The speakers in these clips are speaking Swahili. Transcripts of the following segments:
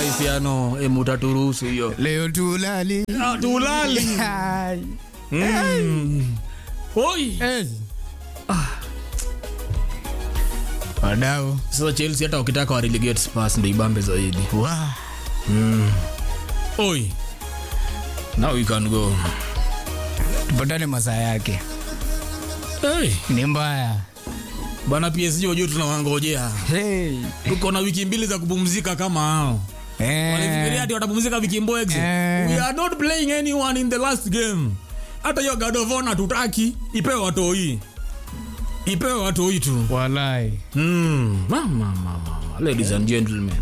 Cristiano emutaturuhusu hiyo leo tulali Ah, tulali Ai. Mm. Oi. Eh. wadau Sasa Chelsea hata wakitaka wa relegate Spurs ndio ibambe zaidi. Wa. Oi. Now we can go. tupatane masaa yake Hey. ni mbaya Bana PSG wajua tunawangojea. hey. Tuko na wiki mbili za kupumzika kama hao. Walifikiria eh. ati watapumzika wiki mbwege. Eh. We are not playing anyone in the last game. Hata hiyo God of Honor tutaki ipewe watoi. Ipewe watoi tu. walai Mm. Mama mama mama. Ladies and gentlemen.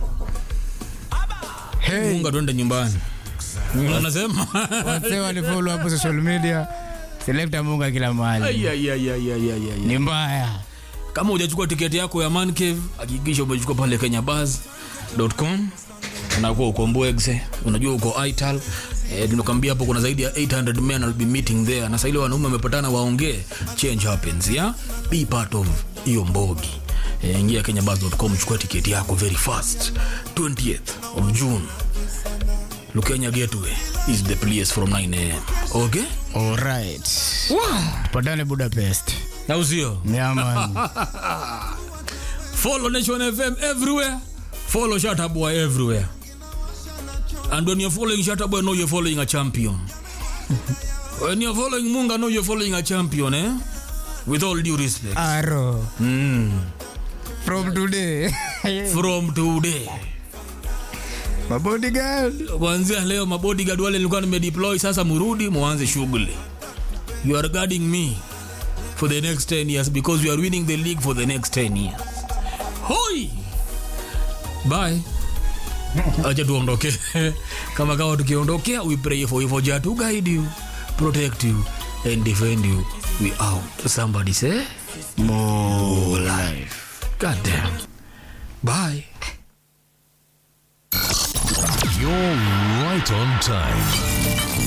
hey. Munga tuende nyumbani. Anasema. wase walifolo hapo social media selekta munga kila mahali Ai, ai, ai, ai, ai, ai, ai. ni mbaya kama hujachukua tiketi yako ya Man Cave hakikisha umechukua pale kenyabuzz.com unakuwa uko Mbwegze unajua uko Ital eh, tunakwambia hapo kuna zaidi ya 800 men will be meeting there na sasa ile wanaume wamepatana waongee change happens ya be part of hiyo mbogi eh, ingia kenyabuzz.com chukua tiketi yako very fast 20th of June Lukenya Gateway is the place from 9 am okay alright tupatane budapest na usio nyaman Follow Nation FM everywhere. Follow Shataboy everywhere. And when you're following Shataboy, know you're following a champion. when you're following Munga, know you're following a champion, eh? With all due respect. aro Mm. from today From today. mabodyguard Kuanzia leo mabodyguard wale nilikuwa nimedeploy sasa murudi muanze shughuli. You are guarding me for the next 10 years because we are winning the league for the next 10 years. Hoi! Bye. Acha tuondoke. Kama kawa tukiondokea we pray for you for Jah to guide you, protect you and defend you. We out. Somebody say more life. God damn. Bye. You're right on time.